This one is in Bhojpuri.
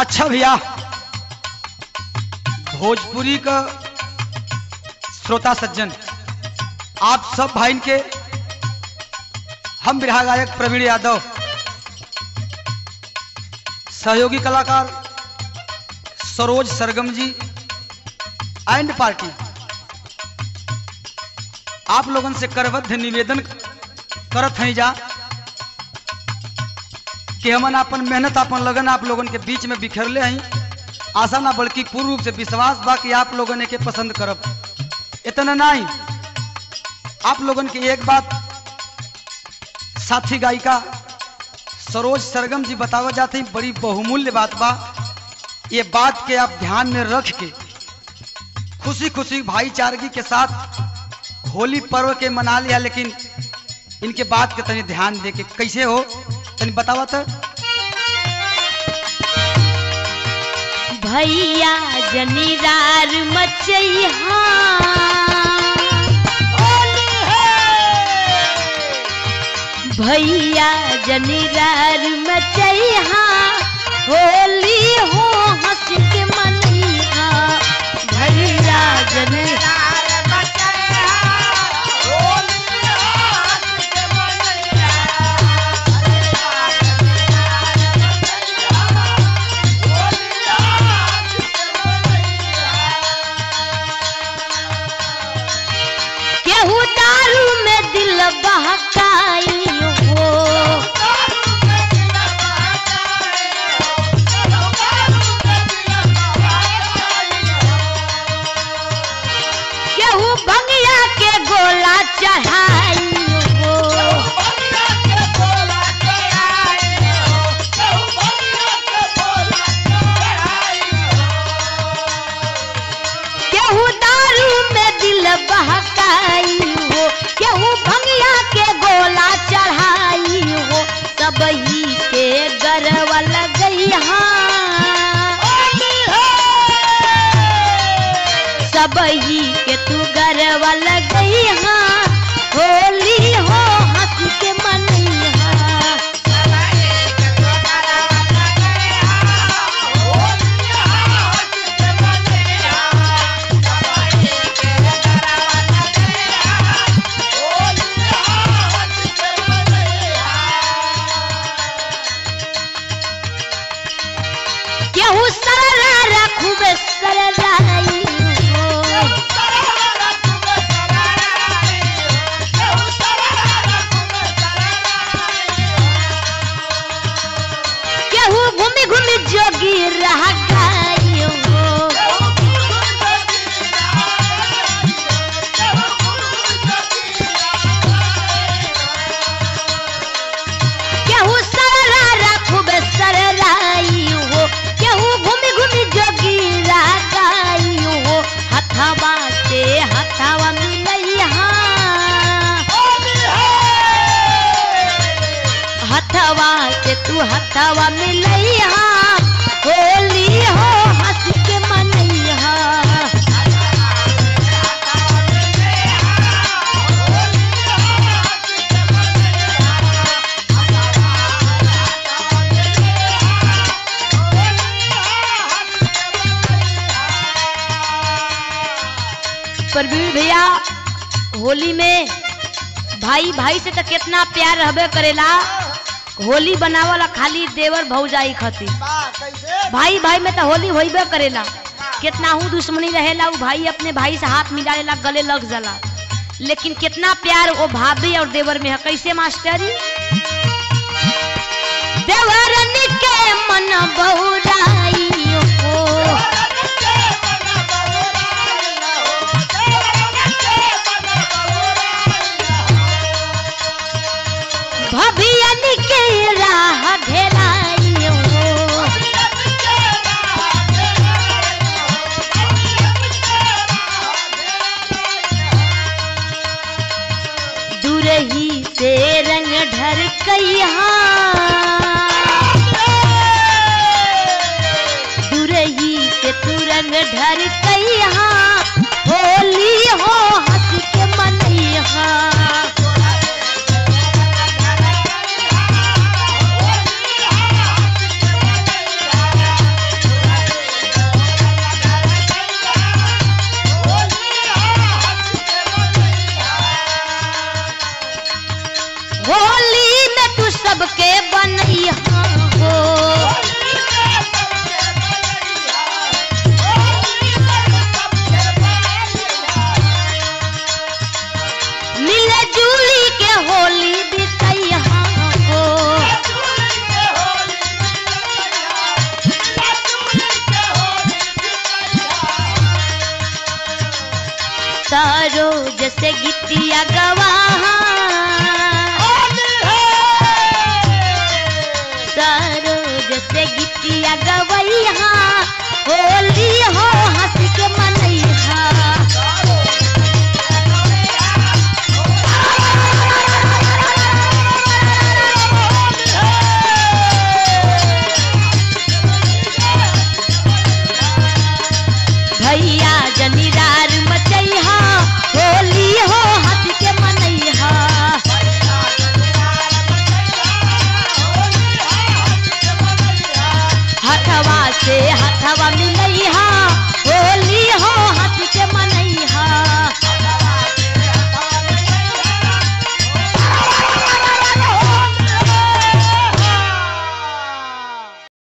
अच्छा भैया भोजपुरी का श्रोता सज्जन आप सब भाई के हम बिरहा गायक प्रवीण यादव सहयोगी कलाकार सरोज सरगम जी एंड पार्टी आप लोगन से करबद्ध निवेदन करत हैं जा कि हमन अपन मेहनत अपन लगन आप लोगन के बीच में बिखरले हैं आशा ना बल्कि पूर्ण रूप से विश्वास बा कि आप लोगन के पसंद करब इतना नहीं आप लोगन की एक बात साथी गायिका सरोज सरगम जी बतावा जाते हैं बड़ी बहुमूल्य बात बा ये बात के आप ध्यान में रख के खुशी खुशी भाईचारगी के साथ होली पर्व के मना लिया लेकिन इनके बात के तनी ध्यान दे के कैसे हो तनी बतावा तो भैया जनीरार मचैहा भैया जनीरार मचैहा होली हो हंस के मनैहा भैया जनीरार केहू दारू में दिल बहकाई हो केहू भंगिया के गोला चढ़ाई हो केहू दारू में दिल बहकाई हो केहू भंगिया के गोला चढ़ाई हो सब ही के गरवा लगई सब ही के तू गरवा लगई होली हो हंस के मनैहा केहू सररा रखू बे सरराई हो केहू घूमी घूमी जोगी रह गई हो केहू सररा रखू बे सरराई हो केहू घूमी घूमी जोगी रह गई हो हथवा से हथवा मिलैहा हथवा से तू हथवा मिलैहा होली हो हंस के मनैहा प्रवीण भैया होली में भाई भाई से तो कितना प्यार रहबे करेला होली बनावला खाली देवर भौजाई खातिर भाई भाई में तो होली होइबे करेला कितना हूँ दुश्मनी रहेला वो भाई अपने भाई से हाथ मिला लेला गले लग जाला लेकिन कितना प्यार वो भाभी और देवर में है कैसे मास्टरी देवरन के मन बहुराई हो भभियन के राह घेराई हो दूरही से रंग ढर कैहा सरोज से गीतिया गवाहा सरोज से गीतिया गवैया होली हो हंस के मनैया